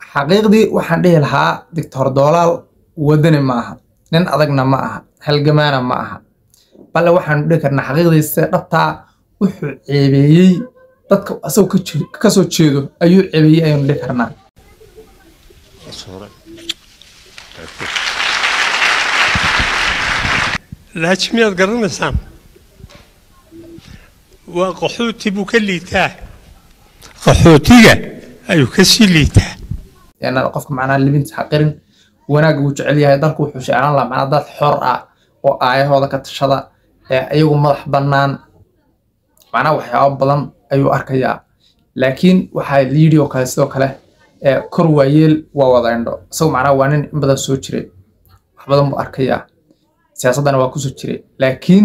xaqiiqdii waxaan dhihi lahaa doctor doolaal wadani ma aha nin adagna ma aha halgamaana ma aha bale waxaanu dhihi karnaa xaqiiqdii sida dhabtaa wuxuu ceebeeyey dadka asagoo ka jee- ka soo jeedo ayuu ceebeeyey ayaynu dhihi karnaa laakiin miyaad garanaysaan waa qaxooti buu ka liitaa qaxootiga ayuu ka sii liitaa yana qofka macnaha libinta xaqirin wanaagga wuu jecel yahay dalku wuxuu jeclaan lahaa macnaha dad xor ah oo aayahooda ka tashada ee ayagu madax bannaan macnaha waxyaabo badan ayuu arkayaa laakiin waxaa liidhi oo kale sidoo kale ee kor waayeel waa wada indho isagoo macnaha waa nin in badan soo jiray wax badan buu arkayaa siyaasaddana waa kusoo jiray laakiin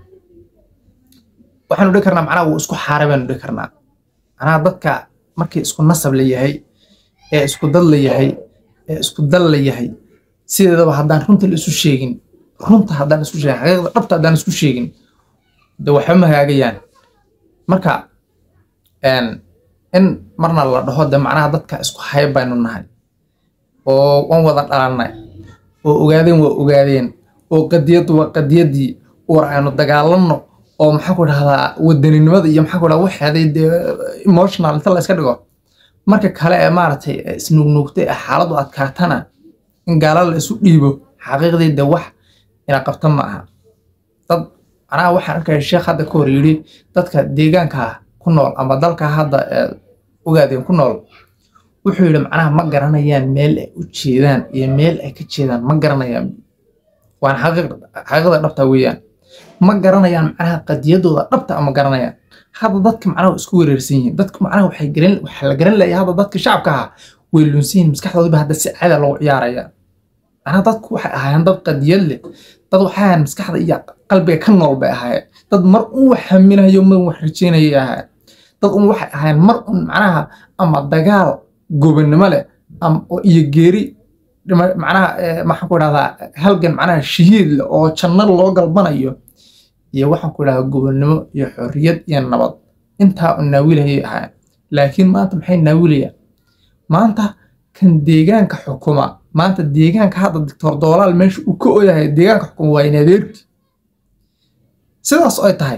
waxaanu dhihi karnaa macnaha wuu isku xaaray baanu dhihi karnaa macnaha dadka markii isku nasab la yahay ee isku dad la yahay ee isku dal la yahay sideedaba haddaan runta la isu sheegin runta haddaan isku sheegin xaqiiqda dhabta haddaan isku sheegin de waxba ma hagaagayaan marka een, in marna la dhaho de macnaha dadka isku hayb baynu nahay oo waan wada dhalannay oo ogaadeen waa ogaadeen oo qadiyaddu waa qadiyaddii war aynu dagaalanno oo maxaa ku dhahdaa wadaninimada iyo maxaa ku dhahdaa waxeeday dee emotional inta la iska dhigo marka kale ee maaragtay ee isnuugnuugtay ee xaaladdu adkaatana in gaala la isu dhiibo xaqiiqdii de wax ina qabta ma aha dad macnaha waxaan arkaya sheekh hadda ka hor yidhi dadka deegaanka ku nool ama dalka hadda ee ogaadeen ku nool wuxuu yidhi macnaha ma garanayaan meel ay u jeedaan iyo meel ay ka jeedaan ma garanayaan waana xaqiiq- xaqiiqda dhabta weeyaan ma garanayaan macnaha qadiyadooda dhabta ama garanayaan hadda dadka macnaha waa isku wereersan yihiin dadka macnaha waxay garan waxaa la garan layaa hadda dadka shacabka ahaa way lunsan yihiin maskaxdoodiba hadda si caada loogu ciyaaraya macnaha dadku waxay ahaayeen dad qadiyad leh dad waxay ahaayeen maskaxda iyo qalbiga ka nool bay ahaayeen dad mar un wax haminayo mar un wax rajeynayay ahaayeen dad un waxay ahaayeen mar un macnaha ama dagaal gobonnimo leh ama oo- iyo geeri dhima- macnaha eh, maxaan ku idhahdaa halgan macnaha shahiid leh oo janno loo galbanayo iyo waxaan ku idhahdaa gobonnimo iyo xorriyad iyo nabad intaa un naawilayay ahaayeen laakiin maanta maxay naawilayaan maanta kan deegaanka xukuma maanta deegaanka hadda doctor doolaal meesha uu ka oyahay deegaanka xukuma waa in adeerti sidaas ay tahay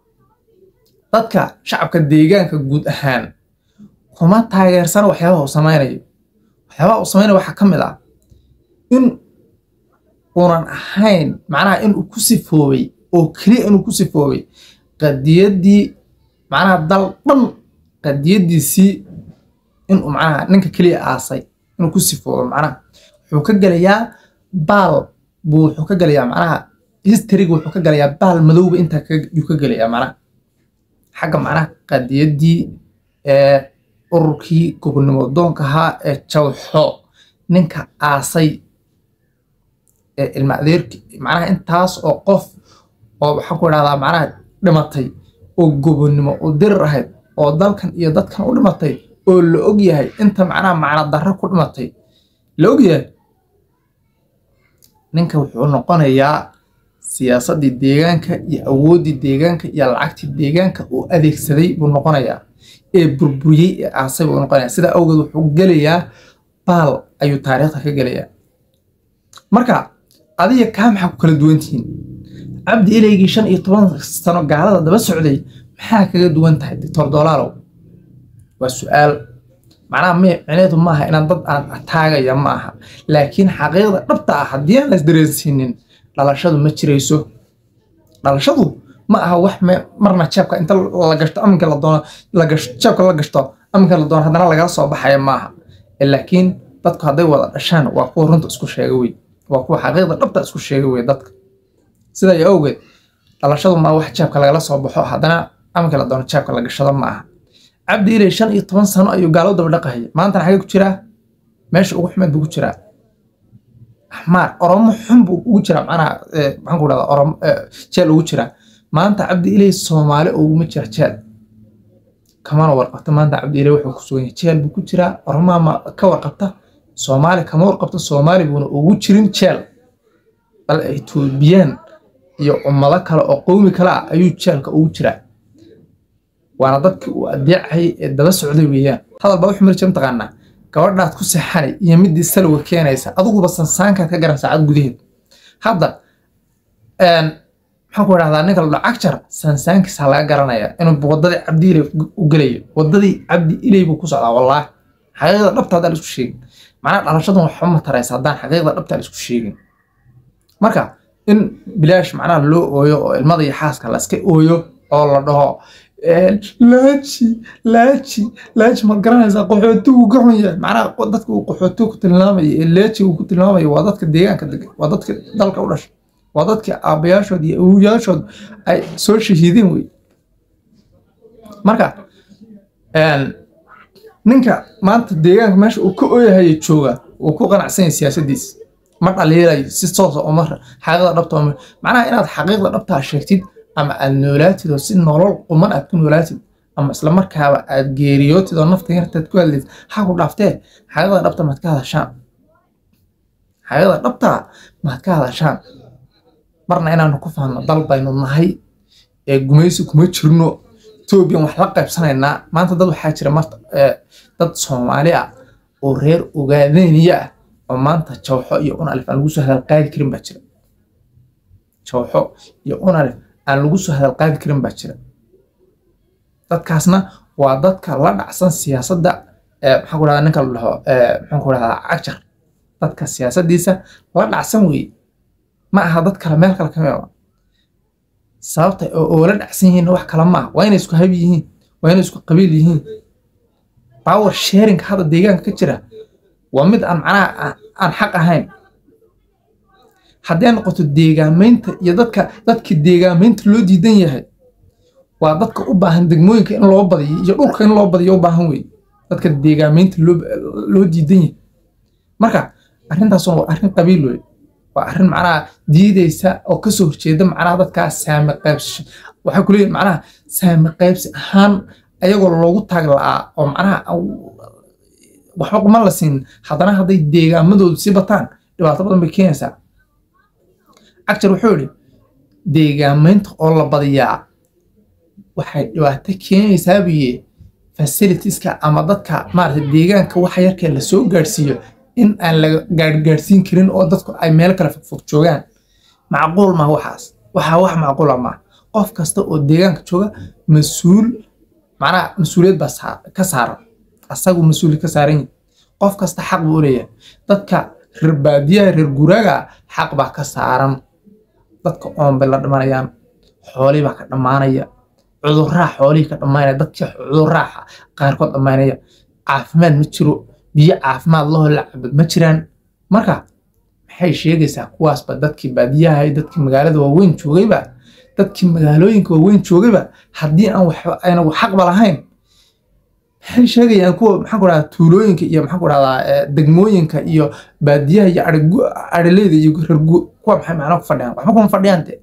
dadka shacabka deegaanka guud ahaan kuma taageersana waxyaabaha uu samaynayo waxyaabaha uu samaynayo waxaa ka mid ah in uunan ahayn macnaha inuu ku sifoobay oo keliya inuu ku sifoobay qadiyaddii macnaha dal dhan qadiyaddiisii inuu macnaha ninka keliya aasay inuu ku sifoobo macnaha wuxuu ka gelayaa baal buu wuxuu ka gelayaa macnaha historyga wuxuu ka gelayaa baal madowba intaa ka- yuu ka gelayaa macnaha xagga macnaha qadiyaddii ee ururkii gobonnimo doonka ahaa ee jawxo ninka aasay ee ilma adeerki macnaha intaas oo qof oo waxaan ku idhahdaa macnaha dhimatay oo gobonnimo oo dirir ahayd oo dalkan iyo dadkan u dhimatay oo la og yahay inta macnaha macna darro ku dhimatay la og yahay ninka wuxuu noqonayaa siyaasaddii deegaanka iyo awooddii deegaanka iyo lacagtii deegaanka uu adeegsaday buu noqonayaa ee burburiyey ee aasay buu noqonayaa sidaa awgeed wuxuu gelayaa baal ayuu taariikhda ka gelayaa marka adiga kaa maxaa ku kala duwan tihiin cabdi ilaygii shan iyo toban sano gaalada daba socday maxaa kaga duwan tahay doctor dolaalow waa su-aal macnaha mi micneedu maaha inaan dad aan ataagaya ma aha laakiin xaqiiqda dhabta ah haddii aan las dareensiinin dhalashadu ma jirayso dhalashadu ma aha wax me- marna jeebka inta la gashto aminka la doono la gashto jeebka la gashto aminka la doono haddana lagala soo baxaya maaha laakiin dadku hadday wada dhashaan waa kuwa runta isku sheega wey waa kuwa xaqiiqda dhabta isku sheega wey dadka sidaa iyo awgeed dhalashadu ma wax jeebka lagala soo baxo haddana aminka la doono jeebka la gashado ma aha cabdi ilay shan iyo toban sano ayuu gaalo daba dhaqahaya maantana xagee ku jiraa meesha ugu xumeed buu ku jiraa axmaar oromo xun buu ugu jiraa macnaha eh, maxaan ku dhahdaa oromo eh, jeel ugu jiraa maanta cabdi ilay soomaali uguma jira jeel kamana warqabta maanta cabdi ilay wuxuu ku sugan yahay jeel buu ku jiraa oromaa ma ka warqabta soomaali kama warqabta soomaali buuna ugu jirin jeel bal etoobiyaan iyo ummado kale oo qowmi kale ah ayuu jeelka ugu jiraa waana dadkii uu adeecayay ee daba socday weeyaan hadal baa wuxuu mari jira mataqaanaa gabadhaad ku seexanay iyo midii salwa keenaysa adiguba sansaankaad ka garan saacad gudaheed hadda maxaan ku idhahdaa ninka la dhaho cagjar sansaankiisa laga garanaya inuu wadadii cabdi ilay u gelayo wadadii cabdi ilay buu ku socdaa wallaahi xaqiiqda dhabta haddaan isku sheegin macnaha dhalashadan waxba ma taraysa haddaan xaqiiqda dhabta isku sheegin marka in bilaash macnaha loo ooyo oo ilmada iyo xaaska la iska ooyo oo la dhaho laaji laaji laaji maad garanaysaa qaxootigu ka xun yahay macnaha dadka uu qaxootigu ku tilmaamayo ee laaji uu ku tilmaamayo waa dadka deegaanka degan waa dadka dalka u dhashay waa dadka aabbayaashood iyo awowayaashood ay soo shahiideen wey marka ninka maanta deegaanka meesha uu ka ooyahayo jooga uu ku qanacsan yahay siyaasaddiisa ma dhaliilayo si toosa uma xaqiiqda dhabta uma macnaha inaad xaqiiqda dhabtaa sheegtid ama aad noolaatid oo si nolol quman aad ku noolaatid ama isla markaaba aad geeriyootid oo nafta yartaad ku hadlaysid ha ku dhaaftee xaqiiqda dhabta maad ka hadashaan xaqiiqda dhabta maad ka hadashaan marna inaanu ku fahanno dal baynu nahay ee gumaysi kuma jirno etoobiyan wax la qaybsanaynaa maanta dad waxaa jira marta dad soomaali ah oo reer ogaadeniya ah oo maanta jawxo iyo unalif aan lagu soo hadal qaadi karin baa jira jawxo iyo unalif aan lagu soo hadal qaadi karin baa jira dadkaasna waa dadka la dhacsan siyaasadda maxaan ku dhahdaa ninka la dhaho maxaan ku dhahdaa cagjar dadka siyaasaddiisa la dhacsan weeye ma aha dad kale meel kale kama sababta oo la dhacsan yihiin wax kale ma aha waa inay isku hab yihiin waa inay isku qabiil yihiin power sharing hadda deegaanka ka jira waa mid aan macnaha aan xaq ahayn hadday noqoto deegaamaynta iyo dadka dadka deegaamaynta loo diidan yahay waa dadka u baahan degmooyinka in loo badiyo iyo dhulka in loo badiyo u baahan wey dadka deegaamaynta loo diidan yahay marka arrintaasuna waa arrin qabiil wey waa arrin macnaha diideysa oo kasoo horjeeda macnaha dadkaas saami qaybsasho waxay ku leeyihin macnaha saami qaybsi ahaan ayagoo loogu taag la'aa oo macnaha waxba kuma la siin haddana hadday deegaamadoodu sii bataan dhibaato badan bay keenaysaa cagjar wuxuu yidhi deegaamaynta oo la badiyaa waxay dhibaato keenaysaa buye fasilitieska ama dadka maarata deegaanka waxa yarkee lasoo gaadhsiiyo in aan laga gaadhgaadhsiin karin oo dadku ay meel kale fogfog joogaan macquul maaha waxaas waxaa wax macquula maaha qof kasta oo deegaanka jooga mas-uul macnaha mas-uuliyad baa ka saaran asagu mas-uuli ka saaran yihi qof kasta xaq buu u leeyahay dadka reer baadiyaha reer guraaga xaq baa ka saaran dadka oon bay la dhimanayaan xoolii baa ka dhammaanaya cudurraa xoolihii ka dhammaanaya dadkii cudurraa qaarkood dhammaanaya caafimaad ma jiro biyo caafimaad lahoo la cabad ma jiraan marka maxay sheegaysaa kuwaasba dadkii baadiyaha iyo dadkii magaalada waaweyn joogayba dadkii magaalooyinka waaweyn joogayba haddii aan waxba aynagu xaqba lahayn maxay sheegayaan kuwa maxaan ku dhahdaa tuulooyinka iyo maxaan ku dhahdaa degmooyinka iyo baadiyaha iyo arileyda iyo rergu kuwa maxay macnaa ku fadhiyaan waxba kuma fadhiyaan de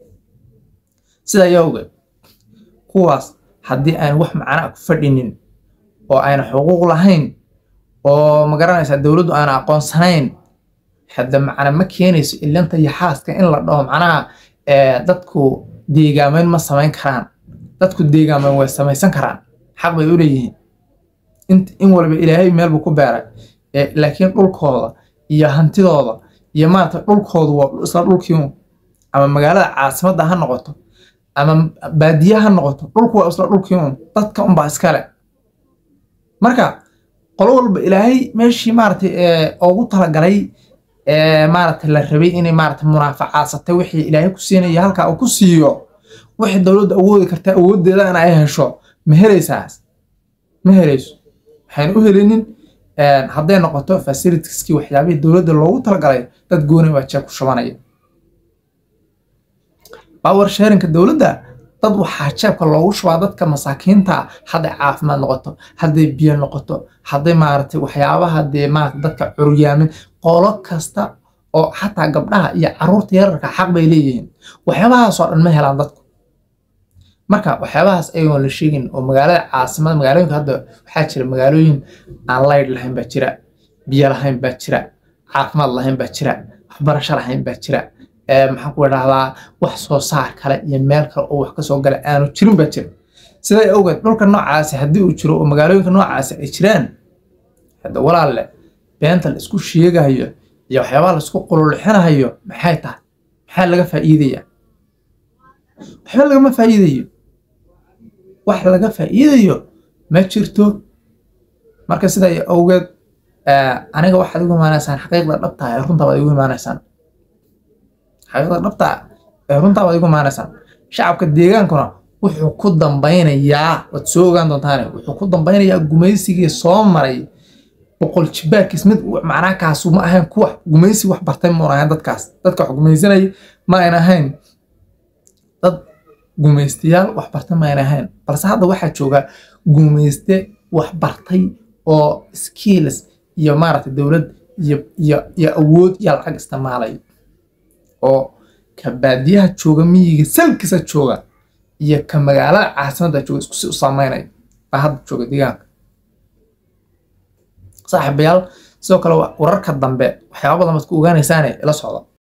sidaa ayaa ogeed kuwaas haddii aan wax macnaa ku fadhinin oo ayna xuquuq lahayn oo ma garanaysaa dowladdu aana aqoonsanayn hadda macna ma keenayso ilanta iyo xaaska in la dhaho macnaha dadku deegaamayn ma samayn karaan dadku deegaamayn way samaysan karaan xaq bay u leeyihiin in walba ilaahay meel buu ku beeray laakiin dhulkooda iyo hantidooda iyo maarata dhulkoodu waa isla dhulkii ama magaalada caasimadda ha noqoto ama baadiye ha noqoto dhulku waa isla dhulkii un dadka unbaa iskale marka qolo walba ilaahay meeshii maaragtay ugu talagalay maaragtay la rabay inay maaragtay munaafacaasatay wixii ilaahay ku siinaya halkaa uu ku siiyo wixii dowladda awoodi kartaa awooddeeda in ay hesho ma helaysaas ma helayso waxayna u helinin hadday noqoto fasilitieski waxyaabihii dowladda loogu talagalay dad gooni baa jeeb ku shubanaya power sharinka dowladda dad waxaa jeebka loogu shubaa dadka masaakiinta hadday caafimaad noqoto hadday biyo noqoto hadday maaragtay waxyaabaha dee maarata dadka curyaamin qolo kasta oo xataa gabdhaha iyo caruurta yararka xaq bay leeyihiin waxyaabahaasoo dhan ma helaan dadku marka waxyaabahaas ayagoon la sheegin oo magaalada caasimada magaalooyinka hadda waxaa jira magaalooyin aan laydh lahayn baa jira biyo lahayn baa jira caafimaad lahayn baa jira waxbarasho lahayn baa jira maxaan ku idhahdaa wax soo saar kale iyo meel kale oo wax kasoo gala aanu jirin baa jira siday awgeed dhulka noocaasi haddii uu jiro oo magaalooyinka noocaasi ay jiraan hadda walaalle beenta la isku sheegayo iyo waxyaabaha la isku qululxinayo maxay tahay maxaa laga faa'iidaya waxba lagama faa'iidayo wax laga faa'iidayo ma jirto marka sidaa awgeed aniga waxaad igu imaanaysaan xaqiiqda dhabta ee runtaa baad igu imaanaysaan xaqiiqda dhabta ee runtaa baad igu imaanaysaan shacabka deegaankuna wuxuu ku dambeynayaa waad soo ogaan doontaane wuxuu ku dambeynayaa gumaysigii soo maray boqol jibaarkiis mid macnaa kaasu ma ahayn kuwa gumaysi wax bartay muun ahayn dadkaas dadka wax gumaysanayay ma ayn ahayn dad gumaystayaal wax bartay ma ayn ahayn balse hadda waxaa jooga gumayste wax bartay oo skills iyo maaragtay dowlad iyo iyo iyo awood iyo lacag isticmaalay oo ka baadiyaha jooga miyiga salkiisa jooga iyo ka magaalada caasimadda jooga isku si u saameynaya baa hadda jooga deegaanka saaxiibayaal sidoo kale wararka dambe waxyaaba badan baad ku ogaanaysaane ila socda